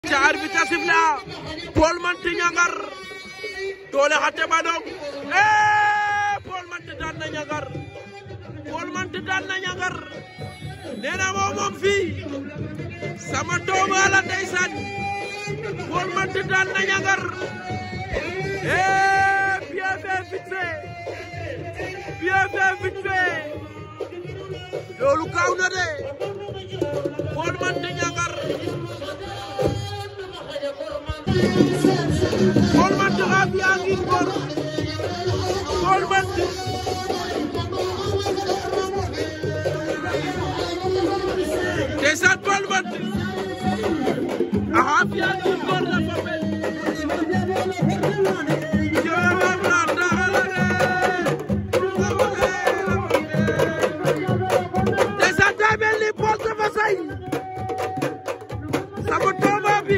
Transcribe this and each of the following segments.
ca arbitre a sifle a Paul Menthe Niangar doole xa teɓanong e Paul Menthe daan na Niangar Paul Menthe daan na Niangar nena moom moom fii sama doomu ala ndeysaan Paul Menthe daan na Niangar e bien fait vite fait bien fait vite fait loolu gaaw na de Paul Menthe Niangar Paul Menthe xa fiya ngi ngor Paul Menthe ndeysaan Paul Menthe axa fiya ngi ngor na fapel ndeysaan daa mel ni Paul dafa say sama tooma bi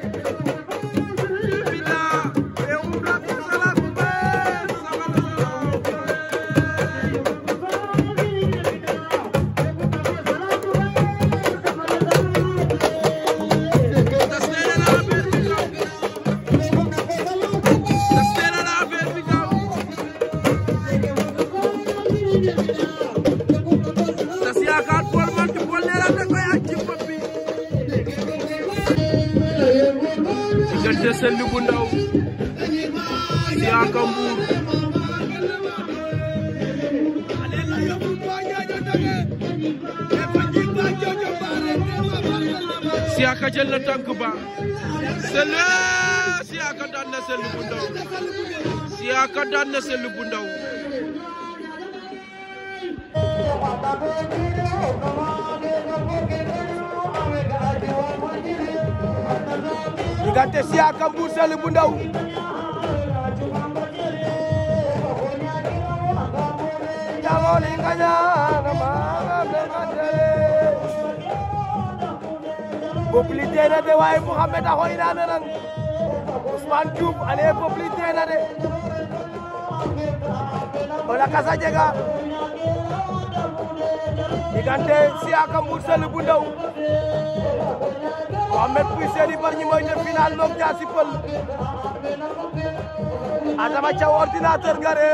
tas yaakaar Paul Menthe Paul nee na da koy aj ci bopp bi diggante Selli bu ndaw Siaka Mbuur Siaka jël na tànk ba Selli Siaka daan na Selli bu ndaw Siaka daan na Selli bu ndaw diggante Siaka Mbuur Selli bu ndaw jangoli ngañana maga bematele populi tena de waye Mouhamed a xoynana nan Ousmane Diouf ale populi tena de o lakas a jega diggante Siaka Mbuur Selli bu ndaw Mohamed Pouye Seny Bargny mooy jël final moom Diassy Peulh Adama Thiaw ordinateur gare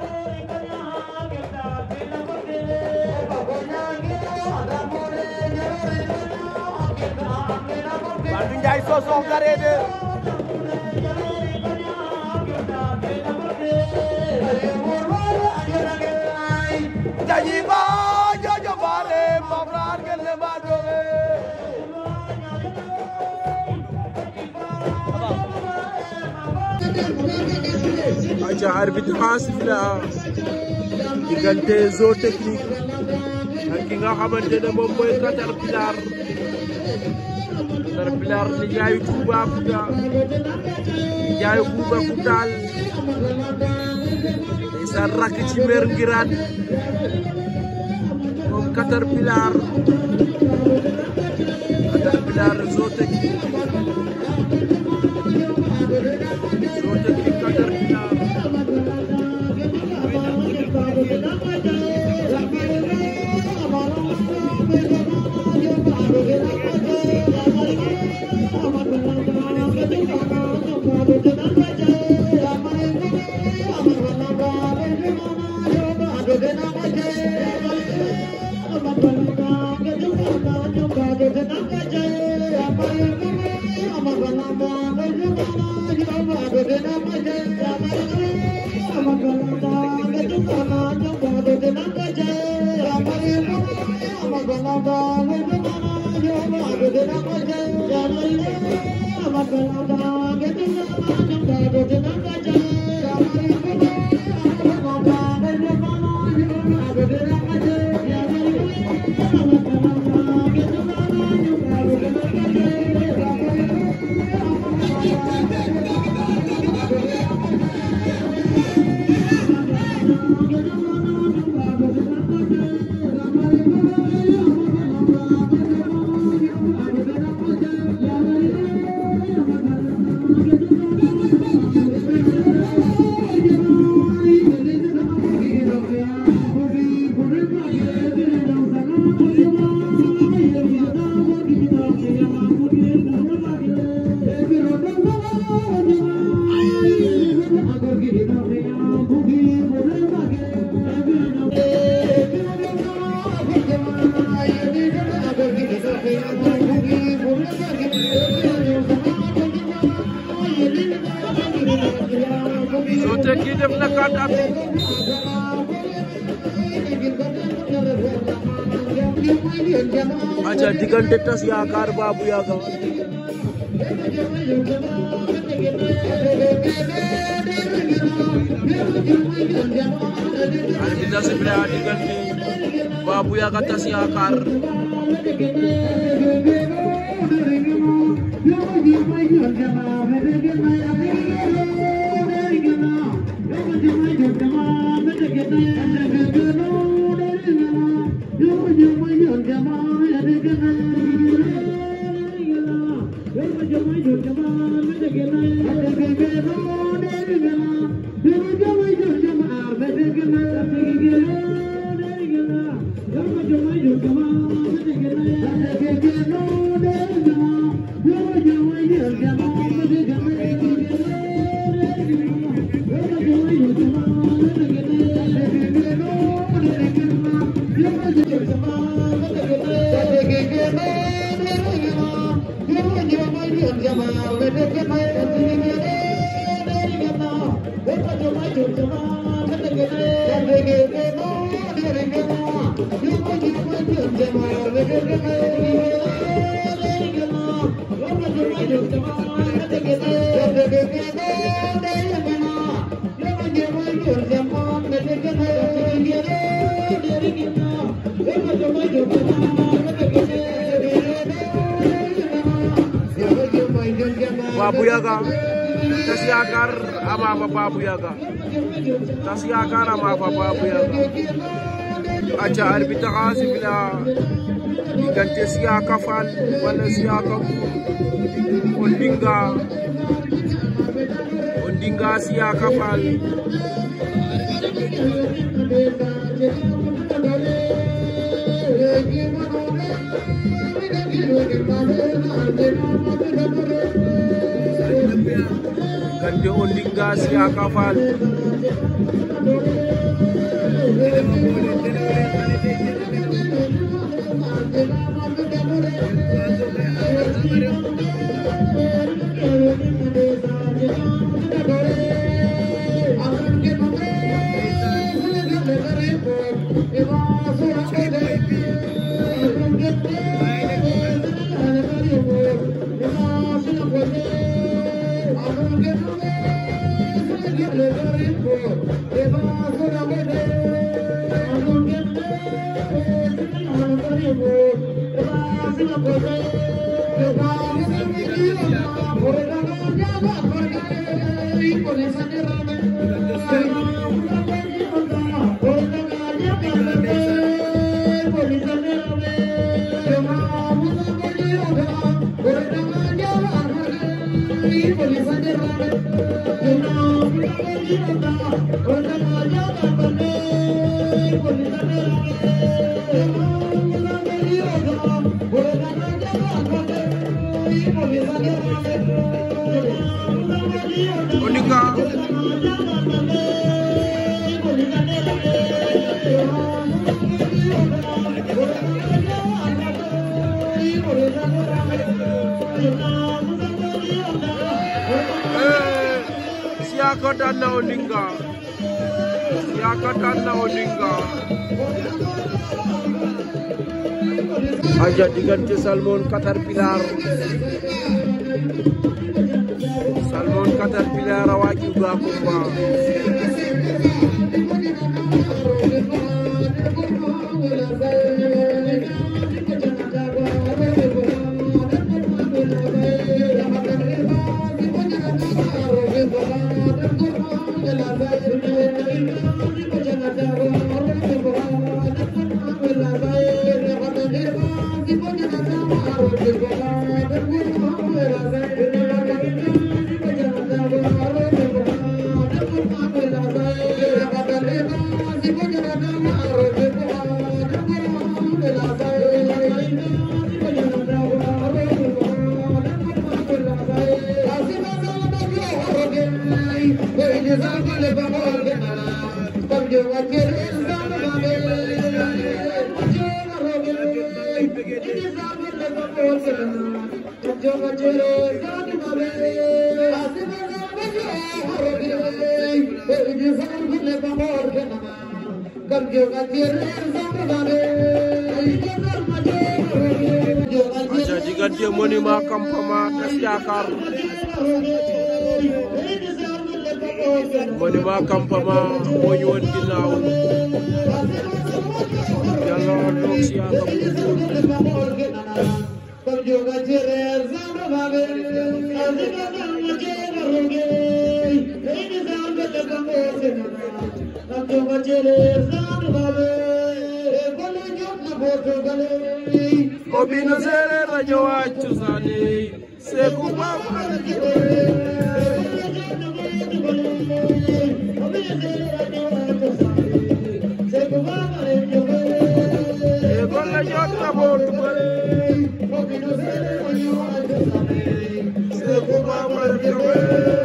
Bandou Ndiaye Sosokh gare de jañi ba jojo bare mafrar gel ne ba doge aca arbitre xa sifle a diggante Zo Technique ak ki nga xamante ne moom mooy Caterpillar Caterpillar ni jaayu Toubacouta ni jaayu Bouba Koutal ndeysaan rakk ci meer ngiraan moom Caterpillar Caterpillar Zo Technique Zo Technique Caterpillar Sote kii def na quatre appuis aca diggante tas yaakaar Babou Yaga arbitre sifflé a diggante Babou Yaga tas yaakaar Babou Yaga tas yaakaar ama fa Babou Yaga tas yaakaar ama fa Babou Yaga aca arbitre xa sifla diggante Siaka Fall wala Siaka Ondinga Ondinga Siaka Fall diggante Ondinga Siaka Fall Ondinga Siaka daan na Ondinga Siaka daan na Ondinga aja diggante Salmon Caterpillar Salmon Caterpillar a waaju ga combat Thank you. aca diggante monument campement tas yaakaar monument campement moo ñu woon ginnaaw yàlla toog si yaakaar bu Obino Sere rajo waa cosaani Seeku Baba Ekol la jot na bootu bare Seeku Baba jowe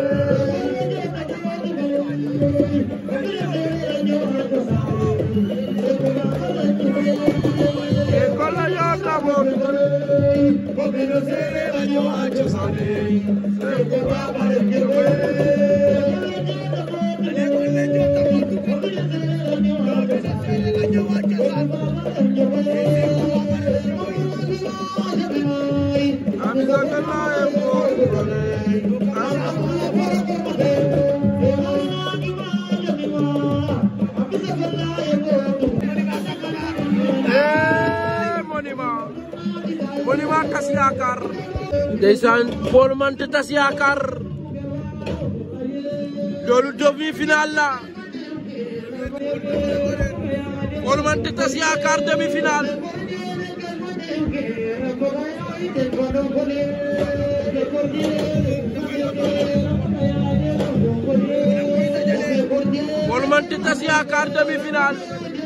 Ekol la jot na bootu bare Obino Sere rajo waa cosaani Seeku Baba jowe Amisa kala bootu bare monument monument tas yaakaar ndeysaan Paul Menthe tas yaakaar loolu demi-finale la Paul Menthe tas yaakaar demi-finale Paul Menthe tas yaakaar demi-finale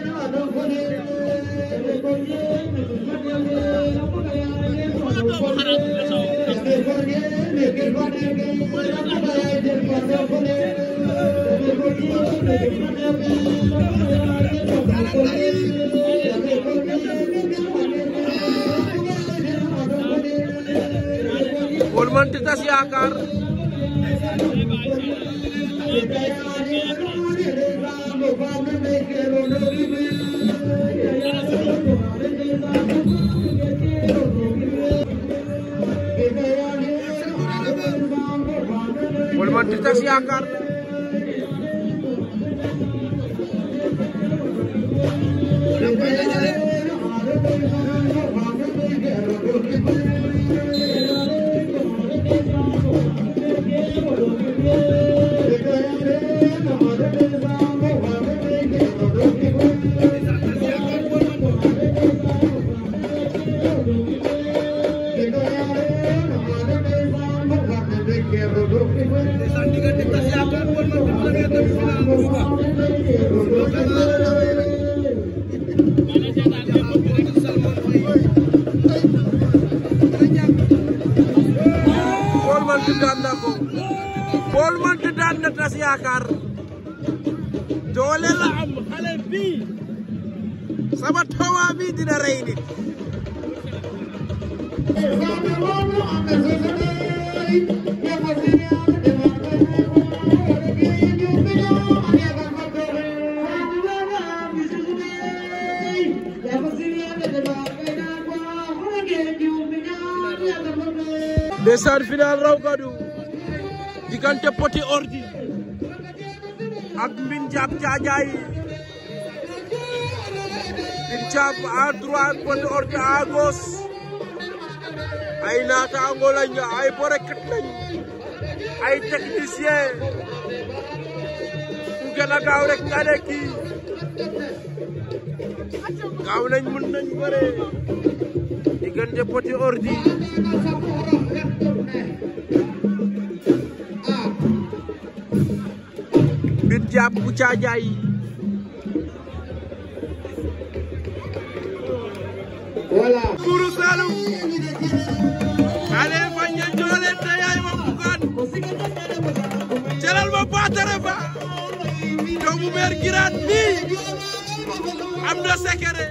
Paul Menthe tas yaakaar Paul Menthe tas yaakaar Paul Menthe daan na ko Paul Menthe daan na tas yaakaar doole la am xale bi sama tawa bi dina rey nit ndeysaan final raw gadu diggante Petit Ordi ak Mbine Diap Caajaay Mbine Diap à droite Petit Ordi à gauche ay naataango lañ ay borekat lañ ay technicien ku gën a gaaw rek nga ne kii gaaw nañ mën nañ bëre diggante Petit Ordi Mbine Diap bu Caajaay Voilà. Buuru Saalum ale fa ña joole te yaay ma bugaan celal ma baatare fa doomu meer giraat bi am na sekere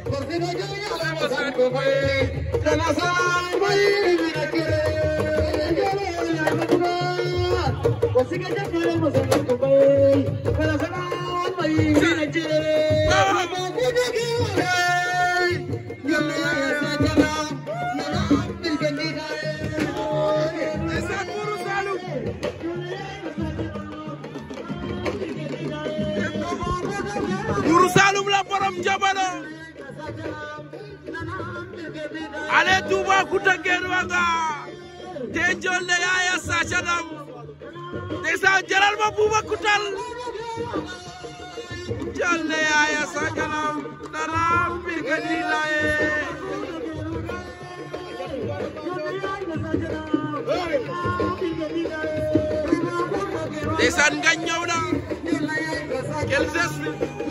ndeysaan Buuru Saalum Buuru Saalum la borom jamono ale Toubacouta ngeen wanga te jolle Yaya Sacanam ndeysaan jaral ma Toubacoutal jolle Yaya Sacanam nana mbirga dilaye ndeysaan ngañ ñëw na quel geste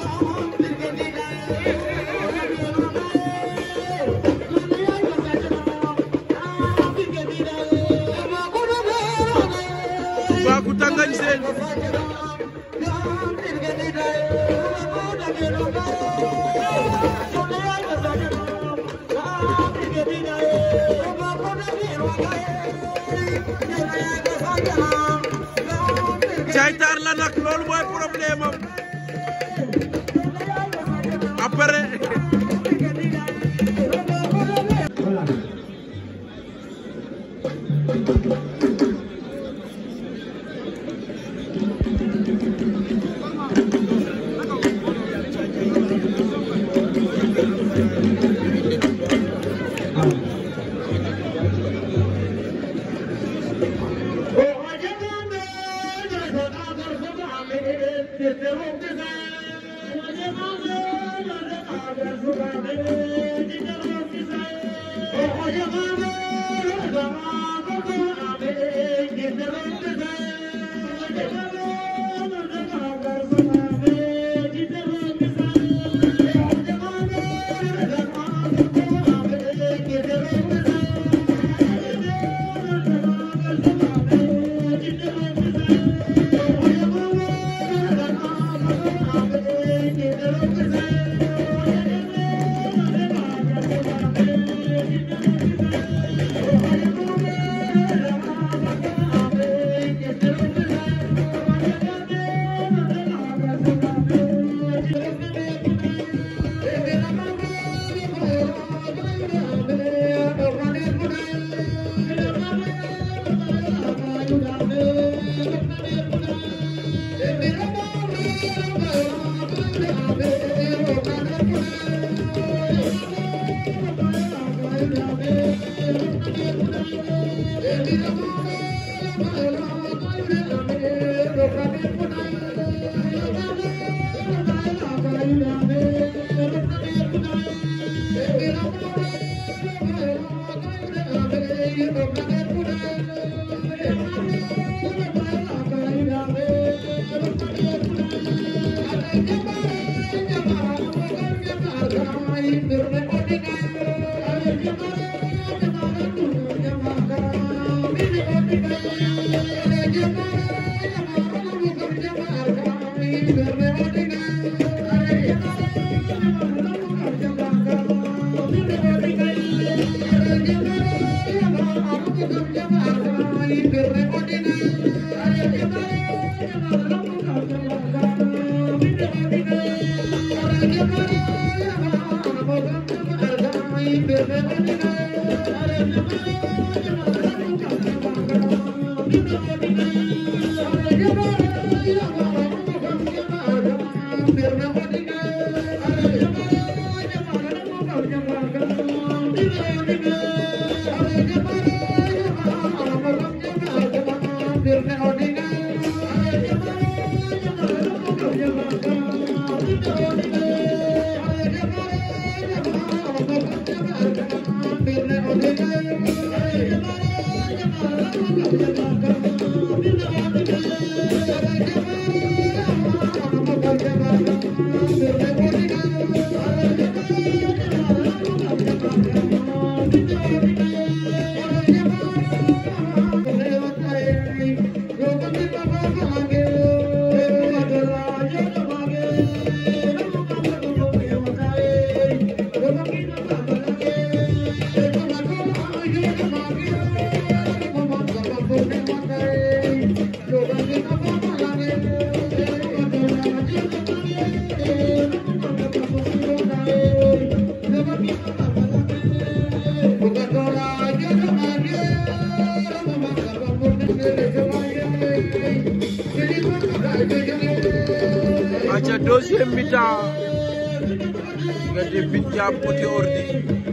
Toubacouta ngañ seen caytaar la nag loolu mooy problème am après Thank you. aca deuxième mi-temps diggante Mbine Thiam Petit Ordi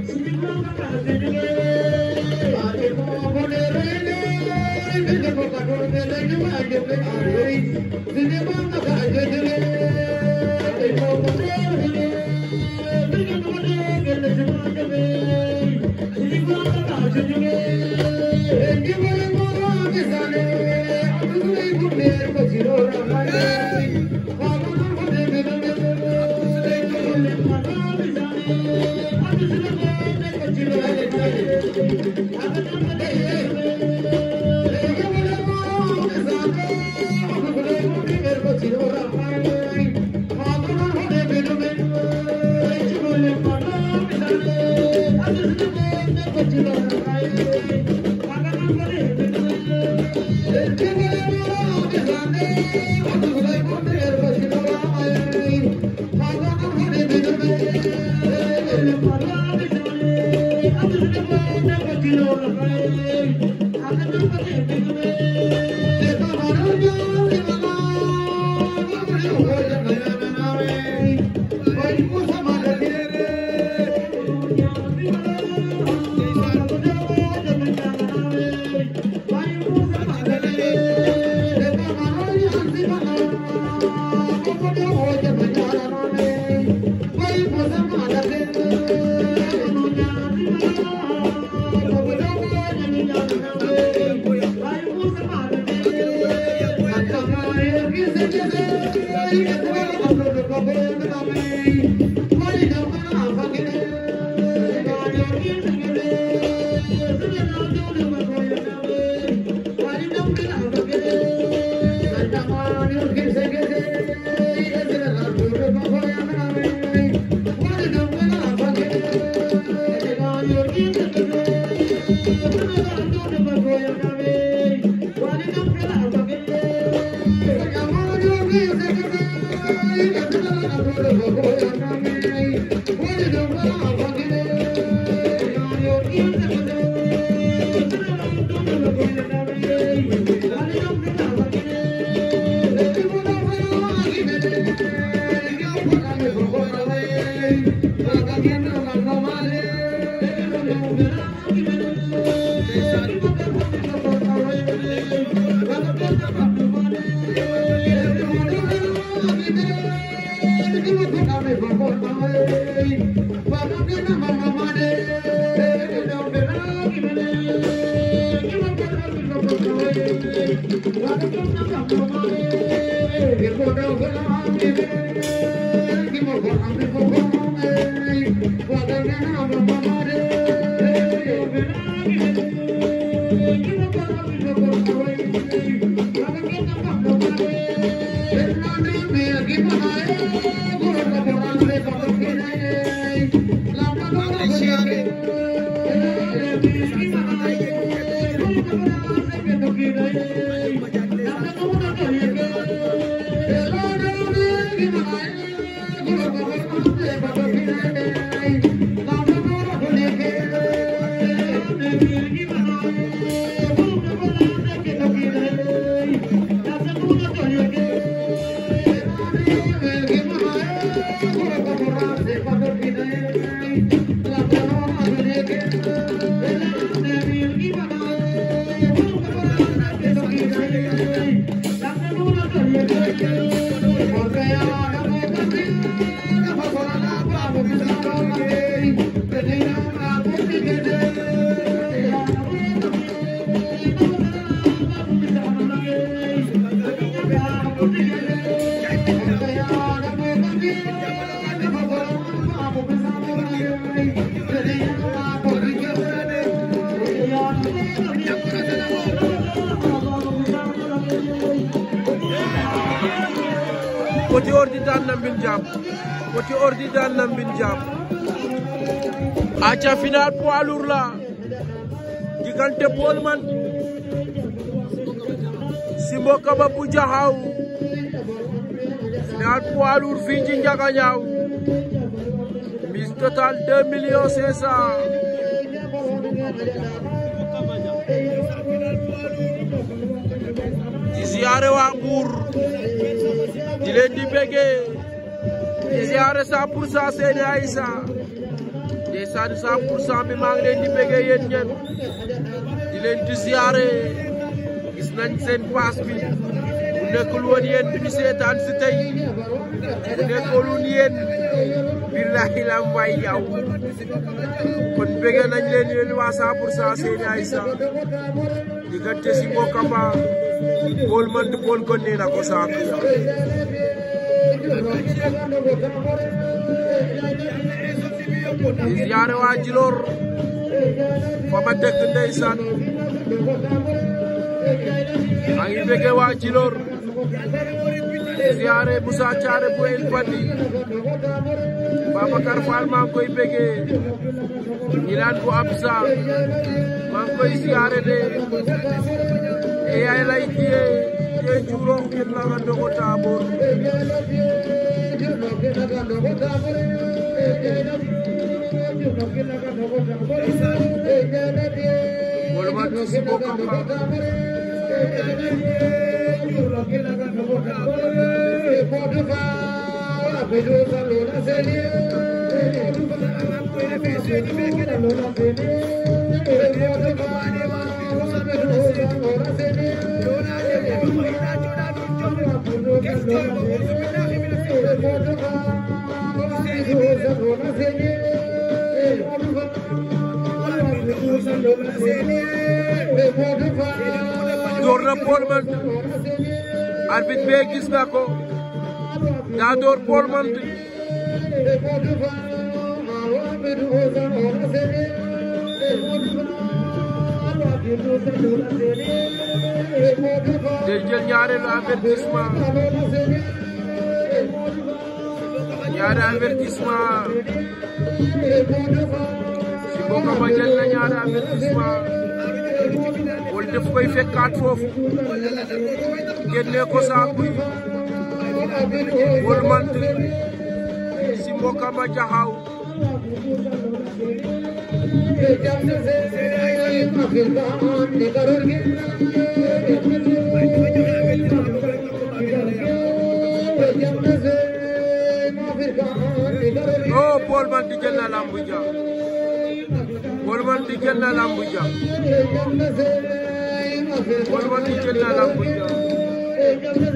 Petit Ordi daan na Mbine Thiam Petit Ordi daan na Mbine Thiam aca final poids lourd la diggante Paul Man Simbo Kaba bu Jaxaaw final poids lourd fii ci Njagañaaw mise totale deux millions cinq cent ziare waa Mbour di leen di bëggee di ziare 100 pour cent Seyni Aïssa ndeysaan 100 pour cent bi maa ngi leen di bëggee yéen ñen di leen di ziare gis nañ seen paas bi bu nekkul woon yéen bi ñu seetaan si tey bu nekkul woon yéen billahi la mbay yaw kon bëggee nañ leen yéen waa 100 pour cent Seyni Aïssa diggante si mbokkam ba Paul man di Paul kon nee na ko saako yaw di ziare waa Djilor fa ma dëkk ndeysaan maa ngi bëgg waa Djilor di ziare Moussa Thiaré bu El Fadi Babacar Fall maa ngi koy bëggee Ñilaan bu Absa maa ngi koy ziare de e yaay lay tiye tiye juróom kin la nga dogo taabor wala ma tusi bokkam ba door na Paul Menthe arbitre bee gis na ko daa door Paul Menthe day jël ñaareelu avertissement ñaari avertissement si mbokk ma jël na ñaari avertissement wala daf koy fekkaat foofu génne ko saaku yi Paul Menthe si mbokk ma jaxaw oh Paul Menthe jël na lambu ja Paul Menthe jël na lambu ja Paul Menthe jël na lambu ja